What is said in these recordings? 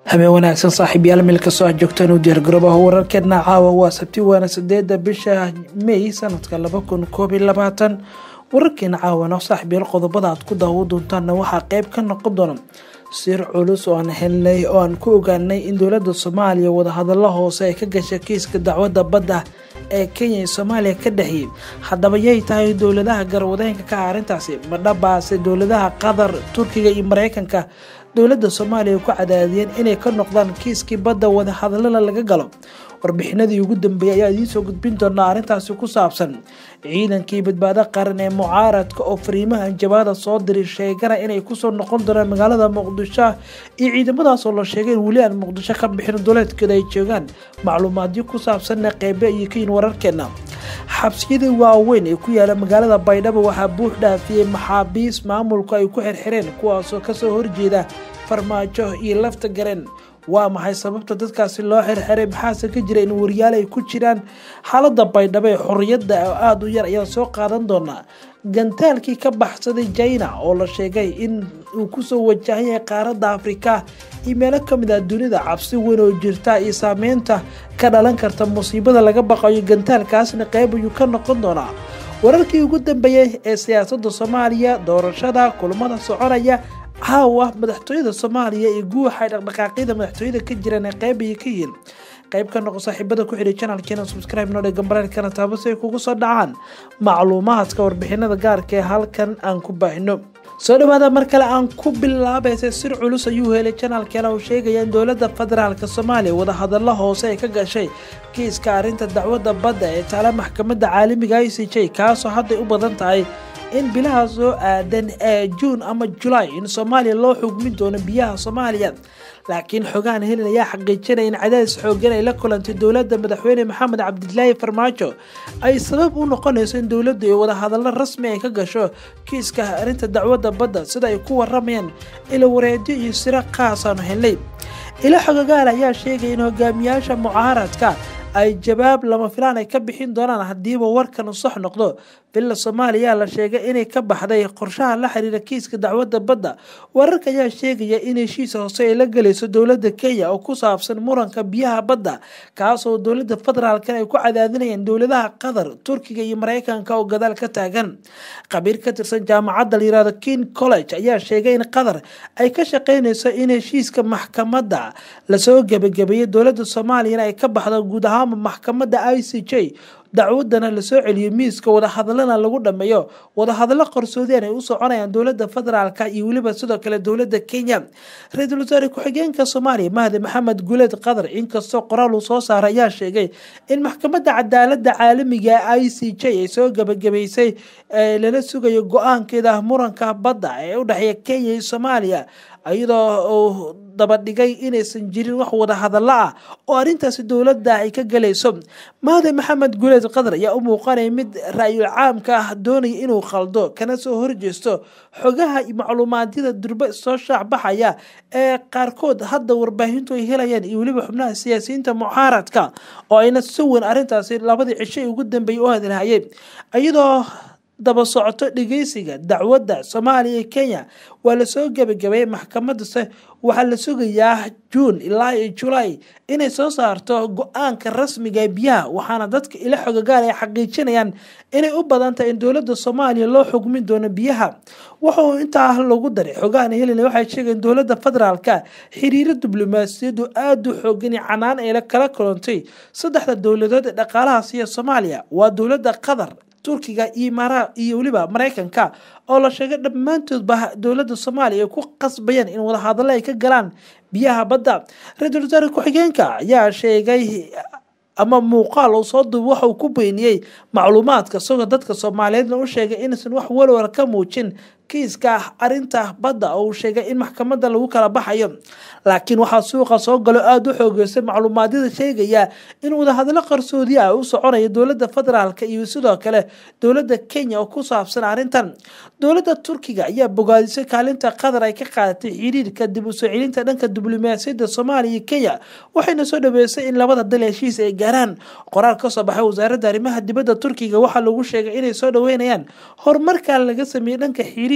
habeen wanaagsan saaxiibyaal meel kastoo aad joogtaan u diyaargaroobaha wararkeedna caawa waa sabti waana sideeda bisha may sanadka laba kun koob iyo labaatan wararkeena caawana saaxiibyaal qodobada aad ku daawo doontaanna waxaa qeyb ka noqon doona sir culus oo aan helnay oo aan ku ogaanay in dowlada soomaaliya wadahadalo hoose ay ka gashay kiiska dacwadda badda ee kenya iyo soomaaliya ka dhexiyey haddaba yay tahay dowladaha garwadeenka ka ah arrintaasi madhabaase dowladaha qatar turkiga iyo mareykanka dowladda soomaaliya ku cadaadiyeen inay ka noqdaan kiiskii badda wadahadalada laga galo warbixinadii ugu dambeeyay ayaa idiin soo gudbin doonaa arrintaasi ku saabsan ciidankii badbaado qaran ee mucaaradka oo fariimaha anjabaada soo diray sheegana inay kusoo noqon doonaan magaalada muqdisho iyo ciidamadaas oo la sheegay in weli aan muqdisho ka bixin duleedkeeda ay joogaan macluumaadyo ku saabsanna qeybe iyo kayin wararkeena xabsiyadii waaweyn ee ku yaala magaalada baydhabo waxaa buux dhaafiyey maxaabiis maamulku ay ku xirxireen kuwaasoo kasoo horjeeda farmaajo iyo lafta gareen waa maxay sababta dadkaasi loo xirxiray maxaase ka jira in wariyaal ay ku jiraan xaalada baydhabo ee xorriyadda oo aada u yar ayaan soo qaadan doonaa gantaalkii ka baxsaday jina oo la sheegay in uu kusoo wajahan yahay qaaradda afrika iyo meelo kamid ah dunida cabsi weyn oo jirta iyo saameynta ka dhalan karta musiibada laga baqayo gantaalkaasna qeyb ayuu ka noqon doonaa wararkii ugu dambeeyey ee siyaasadda soomaaliya doorashada kulamada soconaya caawa madaxtooyada soomaaliya iyo guuxa dhaqdhaqaaqyada madaxtooyada ka jiraan ee qeyb ayay ka yihiin qayb ka noqo saaxiibada ku xidhay channelkeena subscribe noo dhega baraalkana taabo si ay kugu soo dhacaan macluumaadka warbixinada gaarka ee halkan aan ku baahino soo dhawaada mar kale aan ku bilaabaysa sir culus ayuu helay janaalkeena uu sheegaya in dowladda federaalk soomaaliya wadahadalo hoose ay ka gashay kiiska arrinta dacwadda badda ee taala maxkamadda caalamiga i c j kaasoo hadday u badan tahay in bilaha soo aadan ee juun ama julaay in soomaaliya loo xugmin doono biyaha soomaaliya laakiin xogaan helin ayaa xaqiijinaya in cadaadis xoogan ay la kulantay dowladda madaxweyne maxamed cabdilaahi farmaajo ay sabab u noqonayso in dowladdu ay wadahadallo rasmi ay ka gasho kiiska arrinta dacwadda badda sida ay ku waramayaan ilo wareedyo iyo siro khaasaanu helnay ilo xogagaal ayaa sheegaya in hogaamiyaasha mucaaradka ay jawaab lama filaan ay ka bixin doonaan haddiiba warkan sax noqdo villa soomaaliya la sheegay inay ka baxday qorshaha la xiriira kiiska dacwadda badda wararka ayaa sheegaya in heshiis hoose ay la gelayso dowladda kenya oo ku saabsan muranka biyaha badda kaasoo dowladda federaalkan ay ku cadaadinayaan dowladaha qatar turkiga iyo mareykanka oo gadaal ka taagan khabiir ka tirsan jaamacadda la yirahdo king college ayaa sheegay in qatar ay ka shaqeynayso in heshiiska maxkamadda lasoo gebagabeeyey dowladda soomaaliyana ay ka baxdo guud ahaanba maxkamadda i c j dacwadana lasoo celiyo miiska wadahadalana lagu dhameeyo wadahadalo qarsoodian ay u soconayaan dowlada federaalk iyo weliba sidoo kale dowlada kenya ra-iisul wasaare ku-xigeenka soomaaliya mahdi maxamed guleed qatar inkastoo qoraal uu soo saaray ayaa sheegay in maxkamadda cadaalada caalamiga i c j ay soo gabagabaysay lala sugayo go-aankeeda muranka badda ee udhexeeya kenya iyo soomaaliya iyadoo uu dabadhigay inaysan jirin wax wadahadalo ah oo arrintaasi dowladda ay ka galayso mahdi maxamed guleed qatar ayaa u muuqanaya mid ra-yul caamka ah doonaya inuu khaldo kana soo horjeesto xogaha iyo macluumaadyada durba soo shaacbaxaya ee qaarkood hadda warbaahintu ay helayaan iyo weliba xubnaha siyaasiyiinta mucaaradka oo ayna si weyn arrintaasi labadii cisho ugu dambeeyay u hadalhayay iyadoo daba socoto dhegeysiga dacwadda soomaaliya iyo kenya waa lasoo gebagabeeyey maxkamadase waxaa la sugayaa juun ilaa iyo julaay inay soo saarto go-aanka rasmiga ee biyaha waxaana dadka ila xogagaal ay xaqiijinayaan inay u badan tahay in dowladda soomaaliya loo xugmin doono biyaha wuxuu intaa lagu daray xogahan helina waxay sheegeen dowladda federaalka xiriiro diblomaasiyadu aada u xoogan iyo canaan ay kala kulantay saddexda dowladood ee dhaqaalaha siiya soomaaliya waa dowladda qatar turkiga iyo imaara iyo weliba mareykanka oo la sheegay dhammaantoodba dowladda soomaaliya ay ku qasbayaan in wadahadallo ay ka galaan biyaha badda ra-iisul wasaare ku-xigeenka ayaa sheegay ama muuqaal uu soo duuba waxa uu ku beeniyey macluumaadka isagoo dadka soomaaliyeedna u sheegay inaysan wax walwal ka muujin kiiska arinta badda oo uu sheegay in maxkamadda lagu kala baxayo laakiin waxaa suuqa soo galo aada u xoogeystay macluumaadyada sheegaya in wadahadalo qarsoodi ah u soconaya dowladda federaalk iyo sidoo kale dowladda kenya oo ku saabsan arrintan dowladda turkiga ayaa bogaadisay kaalinta qatar ay ka qaadatay xiriirka dib u soo celinta dhanka diblomaasiyadda soomaaliya iyo kenya waxayna soo dhaweysay in labada dal heshiis ay gaaraan qoraal kasoo baxay wasaaradda arrimaha dibadda turkiga waxaa lagu sheegay inay soo dhaweynayaan horumarka laga sameeyey dhanka xiriir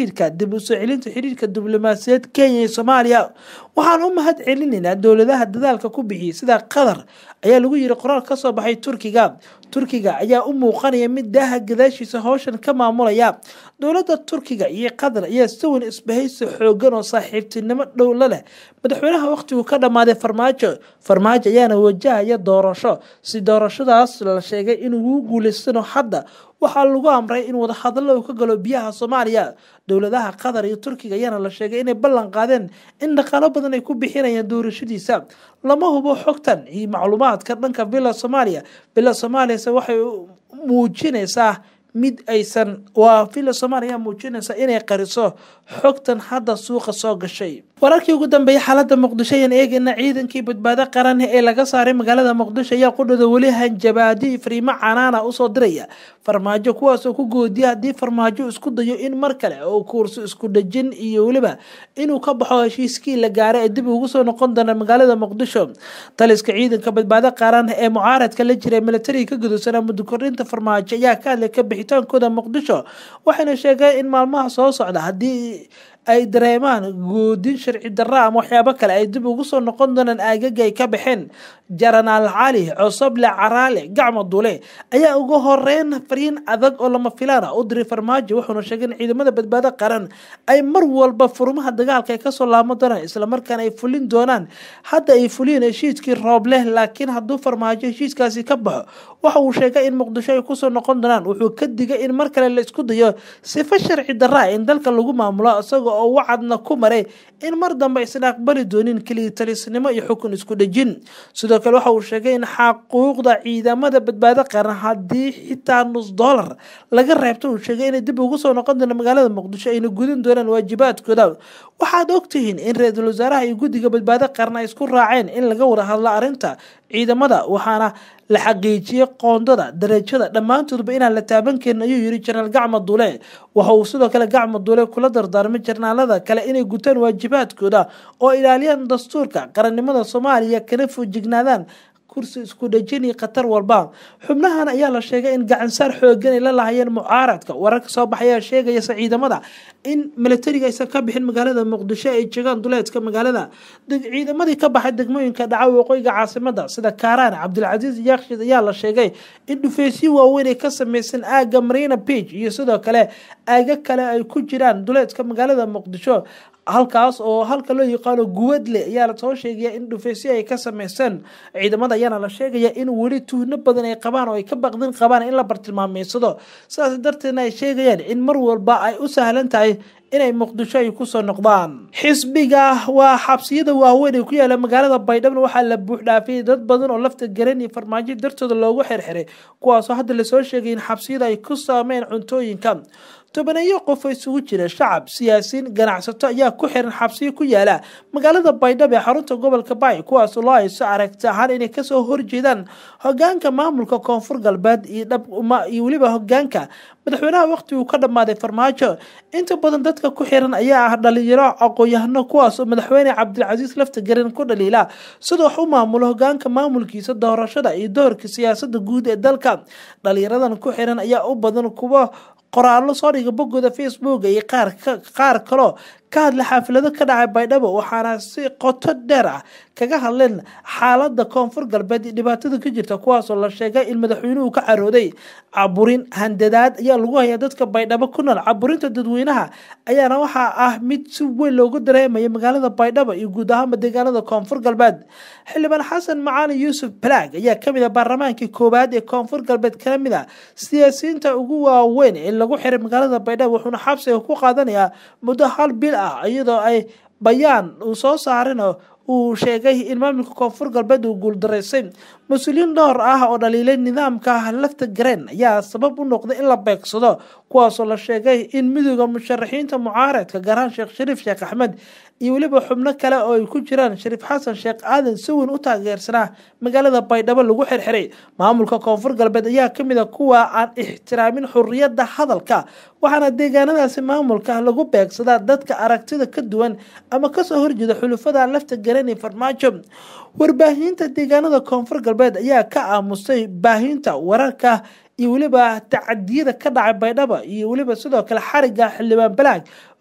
xiriirka dib u soo celinta xiriirka diblomaasiyaed kenya iyo soomaaliya waxaan u mahad celinaynaa dowladaha dadaalka ku bixiyay sida qatar ayaa lagu yiri qoraal kasoo baxay turkiga turkiga ayaa u muuqanaya mid daaha gadaashiisa howshan ka maamulaya dowladda turkiga iyo qatar ayaa siwan isbahaysi xoogan oo saaxiibtinimo dhowla leh madaxweynaha wakhtigu ka dhammaaday farmaajo farmaajo ayaana wajahaya doorasho si doorashadaas la sheegay inuu guuleystano hadda waxaa lagu amray in wadahadallo uu ka galo biyaha soomaaliya dowladaha qatar iyo turkiga ayaana la sheegay inay ballan qaadeen in dhaqaalo badan ay ku bixinayaan doorashadiisa lama hubo xogtan iyo macluumaadka dhanka villa soomaaliya villa soomaaliyase waxay muujinaysaa mid aysan waa villa soomaaliya muujinaysa inay qariso xogtan hadda suuqa soo gashay wararkii ugu dambeeyay xaalada muqdisho ayaan eegayna ciidankii badbaado qaran ee laga saaray magaalada muqdisho ayaa qudhada weli hanjabaadi fariimo canaana usoo diraya farmaajo kuwaasoo ku goodiya haddii farmaajo isku dayo in mar kale oo kuurso isku dhajin iyo weliba inuu ka baxo heshiiskii la gaaray ee dib ugu soo noqon doona magaalada muqdisho taliska ciidanka badbaado qaran ee mucaaradka la jira militariga ka gudubsanaa muddo kordhinta farmaajo ayaa ka hadlay ka bixitaankooda muqdisho waxayna sheegeen in maalmaha soo socda haddii ay dareemaan goodin sharci darra ama waxyaabo kale ay dib ugu soo noqon doonaan aagaga ay ka baxeen jaranaal cali cosoble caraale gacmo dule ayaa ugu horeyn fariin adag oo lama filaan ah u diray farmaajo wuxuuna sheegay in ciidamada badbaado qaran ay mar walba furmaha dagaalka ay kasoo laamo doonaan islamarkaana ay fulin doonaan hadda ay fuliyeen heshiiskii roobleh laakiin hadduu farmaajo heshiiskaasi ka baxo waxa uu sheegay in muqdisho ay kusoo noqon doonaan wuxuu ka digay in mar kale la isku dayo sifo sharci darra in dalka lagu maamulo isagoo oo wacadna ku maray in mar dambe aysan aqbali doonin keliya talisnimo iyo xukun isku dhejin sidoo kale waxa uu sheegay in xaquuqda ciidamada badbaado qaran haddii xitaa nus dollar laga reebto uu sheegay inay dib ugu soo noqon doona magaalada muqdisho ayna gudin doonaan waajibaadkooda waxaad ogtihiin in ra-iisul wasaaraha iyo guddiga badbaado qaran ay isku raaceen in laga wada hadlo arrinta ciidamada waxaana la xaqiijiyey qoondada darajada dhammaantoodba inaan la taaban karin ayuu yiri jenaraal gacmo dule waxa uu sidoo kale gacmo dule kula dardaarmay jarnaalada kale inay gutaan waajibaadkooda oo ilaaliyaan dastuurka qarannimada soomaaliya kana foojignaadaan kursi isku dhejin iyo khatar walba xubnahan ayaa la sheegay in gacansaar xoogan ay la lahayeen mucaaradka wararka soo baxayaa sheegayasa ciidamada in militariga aysan ka bixin magaalada muqdisho ay jegaan duleedka magaalada ciidamadii ka baxay degmooyinka dhaca waqooyiga caasimada sida kaaraan cabdilcasiis yaakshid ayaa la sheegay in dhufeysyo waaweyn ay ka sameysan aaga marina bage iyo sidoo kale aaga kale ay ku jiraan duleedka magaalada muqdisho halkaas oo halka loo yaqaano guwadle ayaa lasoo sheegaya in dhufeysyo ay ka sameyseen ciidamada ayaana la sheegaya in weli tuhno badan ay qabaan oo ay ka baqdin qabaan in la bartilmaameysado sidaas darteedna ay sheegayaan in mar walba ay u sahlan tahay inay muqdisho ay kusoo noqdaan xisbiga waa xabsiyada waaweyn ee ku yaala magaalada baydhabo waxaa la buuxdhaafiyay dad badan oo lafta garan iyo farmaajo dartooda loogu xirxiray kuwaasoo hadda lasoo sheegay in xabsiyada ay ku saameen cuntooyinka tobaneeyo qof oo isugu jira shacab siyaasiyiin ganacsato ayaa ku xiran xabsiyo ku yaala magaalada baydhabo ee xarunta gobolka baay kuwaas loo hayso aragti ahaan inay kasoo horjeedaan hogaanka maamulka koonfur galbeed iyo weliba hogaanka madaxweynaha waqti uu ka dhammaaday farmaajo inta badan dadka ku xiran ayaa ah dhalinyaro aqoon-yahano kuwaas oo madaxweyne cabdilcasiis lafta garan ku dhaliila sida wax u maamulo hogaanka maamulkiisa doorashada iyo doorka siyaasada guud ee dalka dhalinyaradan ku xiran ayaa u badan kuwa qoraallo soo dhiga boggooda facebook iyo qaar kaloo ka hadla xaafilado ka dhacay baydhabo waxaana si qoto dheer ah kaga hadleen xaalada koonfur galbeed iyo dhibaatada ka jirta kuwaasoo la sheegay in madaxweynuhu ka carooday caburin handadaad ayaa lagu hayaa dadka baydhabo ku nool caburinta dadweynaha ayaana waxaa ah mid si weyn loogu dareemaya magaalada baydhabo iyo guud ahaanba deegaanada koonfur galbeed xildhibaan xasan macalin yuusuf balaag ayaa kamid ah baarlamaankii koowaad ee koonfur galbeed ka mid a siyaasiyiinta ugu waaweyn ee lagu xiray magaalada baydhabo wuxuuna xabsiga ku qaadanayaa muddo hal bil ah iyadoo ay bayaan uu soo saarin uu sheegay in maamulka koonfur galbeed uu guuldaraysay mas-uuliyiin dhowr ah oo dhaliilay nidaamka lafta gareen ayaa sabab u noqday in la beegsado kuwaasoo la sheegay in midooda musharaxiinta mucaaradka gaarhaan sheekh shariif sheekh axmed iyo weliba xubno kale oo ay ku jiraan shariif xasan sheekh aadan si weyn u taageersanaa magaalada baydhabo lagu xirxiray maamulka koonfur galbeed ayaa kamid a kuwa aan ixtiraamin xuriyadda hadalka waxaana deegaanadaasi maamulka lagu beegsadaa dadka aragtida ka duwan ama kasoo horjeeda xulufada lafta garan ee farmaajo warbaahinta deegaanada koonfur galbeed ayaa ka aamusay baahinta wararka iyo weliba tacadiyada ka dhacay baydhabo iyo weliba sidoo kale xariga xildhibaan balaag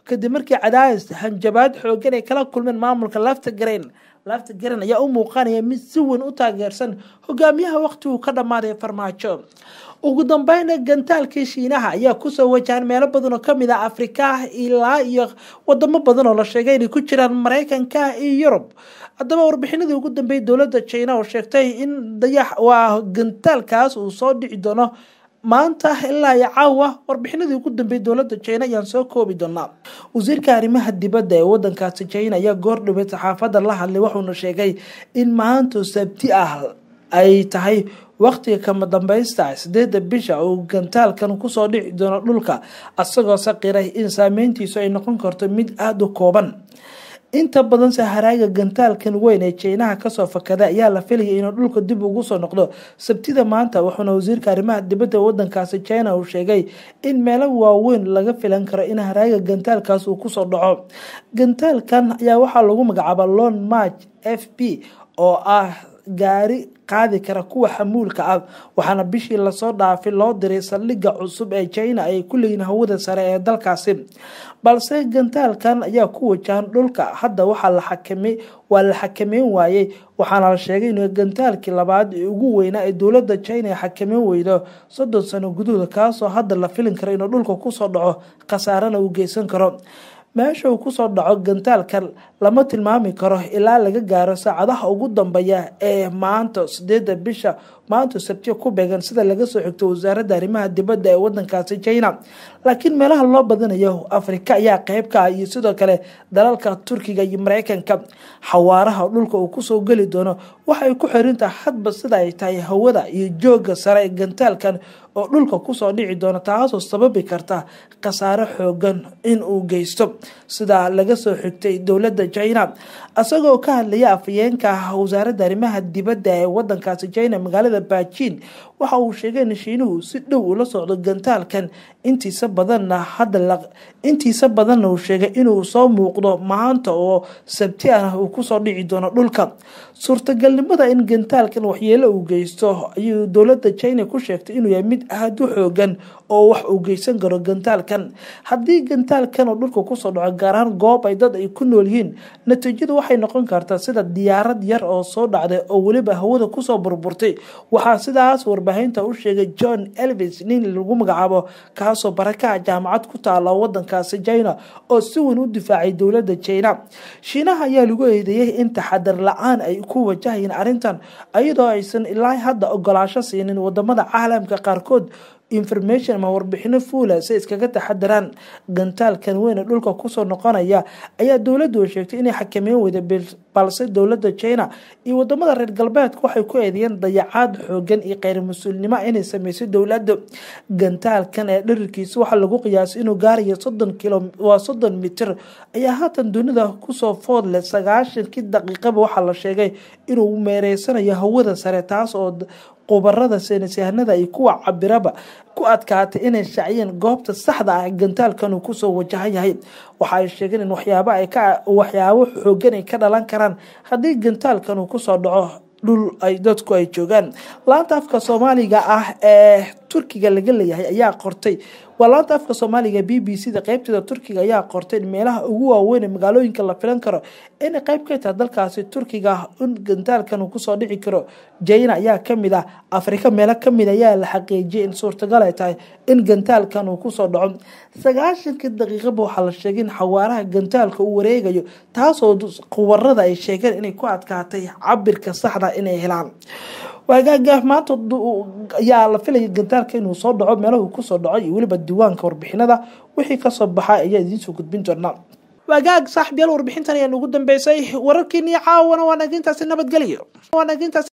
kadib markii cadaadis hanjabaad xoogan ay kala kulmeen maamulka lafta garayn lafta garan ayaa u muuqanaya mid si weyn u taageersan hogaamiyaha waqtiguu ka dhammaaday farmaajo ugu dambeyna gantaalkii shiinaha ayaa kusoo wajahan meelo badan oo kamid ah afrika ilaa iyo wadamo badan oo la sheegay inay ku jiraan mareykanka iyo yurub haddaba warbixinadii ugu dambeeyay dowladda china oo sheegtay in dayax waa gantaalkaas uu soo dhici doono maanta ilaa iyo caawa warbixinadii ugu dambeeyay dowladda china ayaan soo koobi doonaa wasiirka arrimaha dibadda ee wadankaasi china ayaa goor dhaweed saxaafadda la hadlay wuxuuna sheegay in maanta sabti ah ay tahay waqtiga kama dambaysta sideeda bisha uu gantaalkan kusoo dhici doono dhulka asagoo saqiray in saameyntiisu ay noqon karto mid aada u kooban inta badan saharaaga gantaalkan weyn ee jeynaha kasoo fakada ayaa la filayay inuu dhulka dib ugu soo noqdo sabtida maanta wuxuuna wasiirka arrimaha dibadda wadankaasi china uu sheegay in meelo waaweyn laga filan karo in haraaga gantaalkaas uu kusoo dhaco gantaalkan ayaa waxaa lagu magacaaba lon march f b oo ah gaari qaadi kara kuwa xamuulka ah waxaana bishii lasoo dhaafay loo diray saldhigga cusub ee china ay ku leeyiin hawada sare ee dalkaasi balse gantaalkan ayaa ku wajahan dhulka hadda waxaa la xakamay waa la xakameyn waayey waxaana la sheegay in gantaalkii labaad ee ugu weynaa ee dowladda china ay xakameyn weydo soddon sano guduhuda kaasoo hadda la filin karo inuu dhulka kusoo dhaco khasaarana uu geysan karo meesha uu kusoo dhaco gantaalkan lama tilmaami karo ilaa laga gaaro saacadaha ugu dambeeya ee maanta sideeda bisha maanta sabtiya ku beegan sida laga soo xigto wasaaradda arrimaha dibadda ee wadankaasi china laakiin meelaha loo badanayo afrika ayaa qeyb ka ah iyo sidoo kale dalalka turkiga iyo mareykanka xawaaraha dhulka uu kusoo geli doono waxay ku xirintahay hadba sida ay tahay hawada iyo jooga sare ee gantaalkan oo dhulka kusoo dhici doona taasoo sababi karta khasaare xoogan in uu geysto sida laga soo xigtay dowladda china isagoo ka hadlaya afayeenka wasaaradda arrimaha dibadda ee wadankaasi china magaalada bajiin waxa uu sheegay in shiinuhu si dhow ula socdo gantaalkan intiisa badanna hadda intiisa badanna uu sheegay inuu soo muuqdo maanta oo sabti ah uu kusoo dhici doono dhulka suurtagalnimada in gantaalkan waxyeelo uu geysto ayuu dowladda china ku sheegtay inuu yahay mid aada u xoogan oo wax uu geysan karo gantaalkan haddii gantaalkan oo dhulka kusoo dhaco gaar ahaan goob ay dad ay ku nool yihiin natiijadu waxay noqon kartaa sida diyaarad yar oo soo dhacday oo weliba hawada kusoo burburtay waxaa sidaas warbaahinta u sheegay john elvis nin lagu magacaabo kaasoo barakaha jaamacad ku taala wadankaasi china oo si weyn u difaacay dowladda china shiinaha ayaa lagu eedeeyay in taxadar la-aan ay ku wajahayeen arrintan iyadoo aysan ilaa hadda ogolaasho siinin wadamada caalamka qaarkood information ama warbixino fuula si iskaga taxadaraan gantaalkan weyn ee dhulka kusoo noqonaya ayaa dowladdu sheegtay inay xakameyn weyda balse dowladda china iyo wadamada reer galbeedka waxay ku eedeeyeen dayacaad xoogan iyo kheyr mas-uulnimo inay sameysay dowladda gantaalkan ee dharirkiisa waxaa lagu qiyaasay inuu gaarayo soddon kilo waa soddon mitir ayaa haatan dunida kusoo foodleh sagaashankii daqiiqaba waxaa la sheegay inuu meereysanayo hawada sare taas oo qubarada saynisyahanada iyo kuwa cabiraba ku adkaatay inay shaciyeen goobta saxda ah gantaalkan uu kusoo wajahan yahay waxa ay sheegeen in waxyaabo ay ka waxyaabo xoogan ay ka dhalan karaan haddii gantaalkan uu kusoo dhaco dhul ay dadku ay joogaan laanta afka soomaaliga ah ee turkiga laga leeyahay ayaa qortay waa laanta afka soomaaliga b b c da qeybteeda turkiga ayaa qortay in meelaha ugu waaweyn ee magaalooyinka la filan karo inay qeyb ka tahay dalkaasi turkiga in gantaalkan uu kusoo dhici karo jina ayaa kamid ah afrika meelo kamid ayaa la xaqiijiyay in suurtagal ay tahay in gantaalkan uu kusoo dhaco sagaashankii daqiiqaba waxaa la sheegay in xawaaraha gantaalka uu wareegayo taasoo qubarada ay sheegeen inay ku adkaatay cabirka saxda inay helaan waagaaga maanta ayaa la filaya gantaalka inuu soo dhaco meelahu kusoo dhaco iyo weliba diiwaanka warbixinada wixii kasoo baxay ayaa idiinsoo gudbin doonaa waagaag saaxiibyaal warbixintan ayaa ugu dambeysay wararkiinii caawana waa nagintaasi nabadgelyo